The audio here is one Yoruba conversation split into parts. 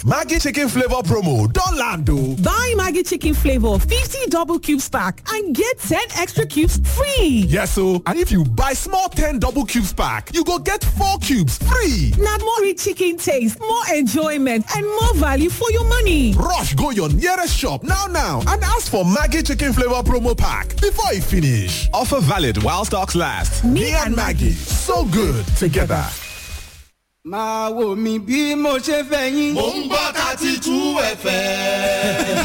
Maggie chicken flavor promo don land o. Buy Maggie chicken flavor 50 double cubes pack and get 10 extra cubes free. Yes o, and if you buy small 10 double cubes pack, you go get 4 cubes free. Na more rich chicken taste, more enjoyment and more value for your money. Rush go your nearest shop now now and ask for Maggie chicken flavor promo pack before e finish. Offer valid while stocks last. Me and Maggie, so good together. máa wò mí bí mo ṣe fẹ́ yín. mò ń gbọ́ thirty two fm.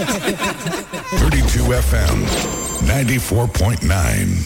32 FM 94.9.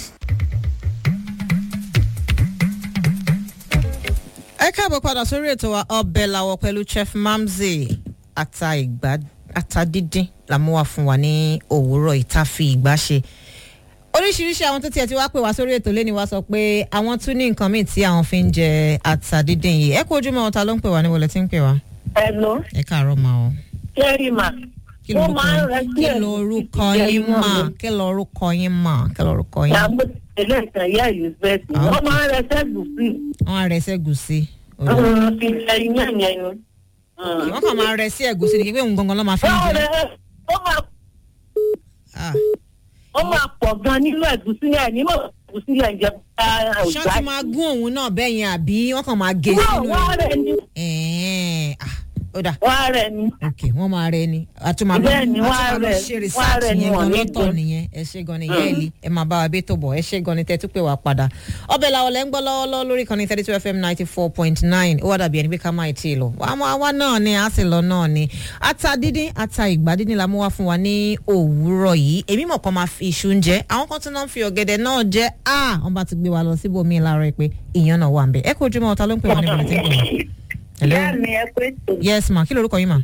ẹ káàbọ̀ padà sórí ètò wa ọbẹ̀ làwọ̀ pẹ̀lú chef mamzi ata ìgbà ata dídín làmú wa fún wa ní òwúrọ̀ ìta fi ìgbà ṣe oríṣiríṣi àwọn tó tiẹ̀ ti wá pè wá sórí ètò lẹ́ni wá sọ pé àwọn tún ní nǹkan míì tí àwọn fi ń jẹ ata dídín yìí ẹ kú ojúmọ́ ọ̀tá ló ń pè wá ní wọlé tí ń pè wá. Hello, ẹ káàárọ̀ ma o. Jerry ma. kí lorúkọ yín kí lorúkọ yín mà kí lorúkọ yín mà kí lorúkọ yín. Ìyàwó tẹ̀lé ìtàn ìyá Elizabeth. Ah, Wọ́n okay. máa ń rẹ sẹ́gùn sí. wọ́n á rẹ sí ẹ̀gúsí. Wọ́n fi jẹ iyán yẹn ni. wọ́n kàn máa rẹ sí ẹ̀gúsí ni kí pé òun gangan ló máa fi ń Báwo jẹ. rẹ̀ ó máa Ah. ó máa pọ̀ gan nínú ẹ̀gúsí yẹn ní mọ̀ ẹ̀gúsí yẹn jẹ bá ṣé wọ́n ti máa gún òun náà bẹ́ẹ̀ yẹn àbí wọ́n kàn máa gé Wọ́n sínú wá rẹ̀ ni. ẹ̀ẹ́n ah, ó dà Wá rẹ̀ ni. ok wọ́n máa rẹ ni àtúmọ̀ Bẹ́ẹ̀ ni, wọ́n á rẹ̀- ṣe wọ́n á research rẹ̀ ni yẹn wọ́n gan ní lọ́tọ̀ jẹ. nìyẹn ẹ ṣe gan ni yẹ́ẹ̀lì ẹ máa bá wa bí tó bọ̀ ẹ ṣe gan ni tẹ́ tún pè wá padà ọbẹ̀ làwọn lẹ́ ń gbọ́ lọ́wọ́lọ́wọ́ lórí kan ní thirty two fm ninety four point nine ó wà dàbí ẹni pé ká máa tí ì lọ àmọ́ àwa náà ni a sì lọ náà ni ata dídín ata ìgbà dídín la mú wá fún wa ní òwúrọ̀ yìí èmi mọ̀ kan máa fi iṣu ń jẹ àwọn kan tún náà ń fi ọ̀gẹ̀dẹ̀ náà jẹ ah wọ́n bá ti gbé wa lọ síbòmíì láàárọ̀ pé ìyẹn náà wà ń bẹ̀ ẹ kó ojúmọ́ ọ̀tá ló ń pè wá níbo ni tí ń pè wá. Hello? Ìyá mi ẹ pé tò. yes ma kí lorúkọ yín ma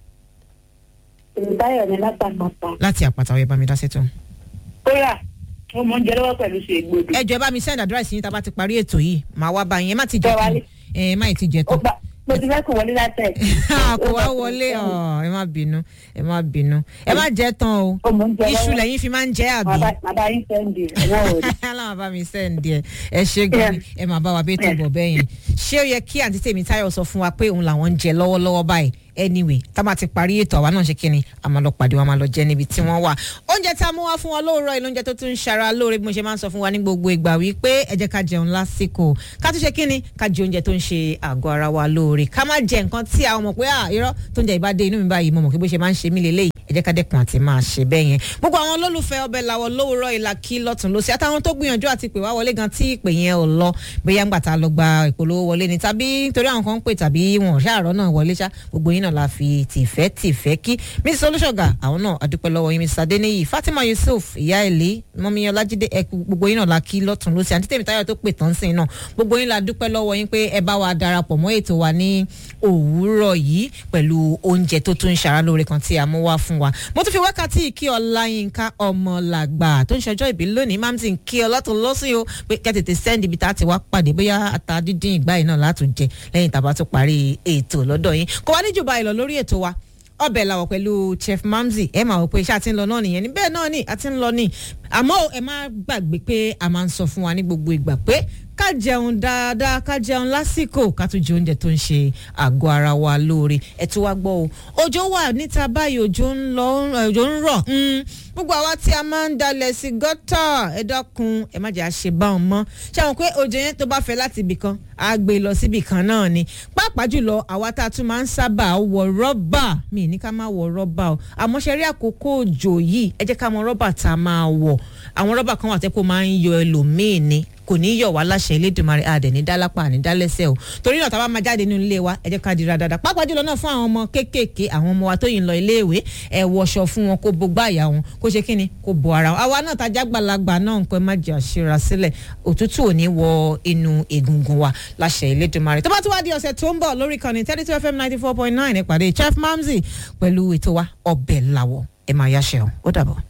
Ìbáyọ̀ ni látàkàtà. láti àpàtà ọ̀yẹ́ bá mi dá sétò. Kóyà, mo mọ̀ ń jẹ lọ́wọ́ pẹ̀lú ṣe gbòdì. ẹ jọ ẹ bá mi send address yín tá a bá ti parí ètò yìí màá wá bá yín ẹ má ti jẹ Bẹ́ẹ̀ tán wálé. ẹ má ti jẹ Ó tán. gbà mo ti fẹ́ kó wọlé látẹ̀. kò wá wọlé ọ ẹ má bínú ẹ má bínú ẹ má jẹ tán o Ó mọ̀ ń jẹ iṣu lọ́wọ́. lẹ́yìn fi máa ń jẹ àbí. Bàbá yín sẹ́ndì ẹ̀wọ̀n òde. aláwọ̀ bá mi sẹ́ǹdì ẹ̀ ẹ ṣe gan ni ẹ máa bá wa bí tó bọ̀ bẹ́ẹ̀ yẹn ṣé ó yẹ kí àǹtí tèmi táyọ̀ sọ fún wa pé òun làwọn ń jẹ lọ́wọ́lọ́wọ́ báyìí anyway tá a máa ti parí ètò àwa náà ṣe kí ni a máa lọ pàdé wa máa lọ jẹ níbi tí wọ́n wà oúnjẹ tá a mú wá fún wọn lóòrọ̀ ìlú oúnjẹ tó tún ń ṣara lóore bí mo ṣe máa ń sọ fún wa ní gbogbo ìgbà wípé ẹ jẹ́ ká jẹun lásìkò ká tún ṣe kí ni ká jẹ oúnjẹ tó ń ṣe àgọ́ ara wa lóore ká má jẹ nǹkan tí àwọn mọ̀ pé à irọ́ tó ń jẹ ìbá dé inú mi báyìí mo mọ̀ pé bó ṣe máa ń ṣe mí lélẹ́yìí ẹ jẹ́ ká dẹ́kun àti máa ṣe bẹ́ẹ̀ yẹn gbogbo àwọn olólùfẹ́ ọbẹ̀ làwọ̀ lówùrọ̀ ìlà kí lọ́tún lọ́sí àtàwọn tó gbìyànjú àti pè wá wọlé gan tí ìpè yẹn ò lọ bóyá ń gbà tá a lọ gba ìpolówó wọlé ni tàbí torí àwọn kan ń pè tàbí wọn ò ṣàárọ̀ náà wọlé ṣá gbogbo yín náà la fi tìfẹ́ tìfẹ́ kí mrs olùṣọ́gà àwọn náà adúpẹ́ lọ́wọ́ yín mrs adeniyi fatima yusuf ìyá èlé mọ́mí ọlájídé ẹ gbogbo yín náà la kí lọ́tún lọ́sí àti tèmi táyọ̀ tó pè tán sí náà gbogbo yín la dúpẹ́ lọ́wọ́ yín pé ẹ bá wa darapọ̀ mọ́ ètò wa ní òwúrọ̀ yìí pẹ̀lú oúnjẹ tó tún ń ṣara lóore kan tí a mú wá fún wa mo tún fi wákàtí ìkí ọláyínká ọmọlàgbà tó ń ṣọjọ́ ìbí lónìí máa ń ti kí ọ lọ́tún lọ́sìn o pé kẹ́tètè sẹ́ndì ibi tá a ti wá pàdé bóyá ata dídín ìgbà yìí náà látún jẹ lẹ́yìn tá a bá tún parí ètò lọ́dọ̀ yín kò wá níjùbà ìlọ lórí ètò wa ọbẹ̀ làwọ̀ pẹ̀lú chef mamzi ẹ máa wọ pé iṣẹ́ àti ń lọ náà nìyẹn ní bẹ́ẹ̀ náà ni àti ń lọ ní àmọ́ ẹ má gbàgbé pé a máa ń sọ fún wa ní gbogbo ìgbà pé ká jẹun dáadáa ká jẹun lásìkò ká tún jẹ oúnjẹ tó ń ṣe àgọ́ ara wa lóore ẹ tún wá gbọ́ o òjò wà níta báyìí òjò ń lọ òjò ń rọ̀ gbogbo àwa tí a máa ń dalẹ̀ sí gọ́tà ẹ dákun ẹ má jẹ́ àṣẹ bá wọn mọ́ ṣé àwọn pé òjò yẹn tó bá fẹ́ láti ibì kan á gbé lọ síbì kan náà ni pàápàá jùlọ àwa tá a tún máa ń sábà wọ rọ́bà mi ní ká má wọ rọ́bà o àmọ́ ṣe rí àkókò òjò yìí ẹ jẹ́ ká mọ rọ́bà tá a máa wọ̀ àwọn rọ́bà kan wà tẹ́ kó máa ń yọ ẹlòmíì ni kò ní yọ̀ wá láṣẹ elédùnmarè àdẹ̀ ní dálápà ní dálẹ́sẹ̀ o torí náà tá a bá máa jáde nínú ilé wa ẹ jẹ́ ká dira dáadáa pàápàá jùlọ náà fún àwọn ọmọ kéékèèké àwọn ọmọ wa tó yìn lọ iléèwé ẹ wọṣọ fún wọn kó bo gbáàyà wọn kó ṣe kíni kó bo ara wọn àwa náà tajà gbàlagbà náà nǹkan má jẹ́ àṣírà sílẹ̀ òtútù ò ní wọ inú egungun wa láṣẹ elédùnmarè tó bá tún wá di ọ̀sẹ̀ tó ń bọ̀ lórí kan ní thirty two fm ninety four point nine ìpàdé chef mamzi pẹ̀lú ètò wa ọbẹ̀ làwọ̀ ẹ máa yáṣẹ́ o ó dàbọ̀.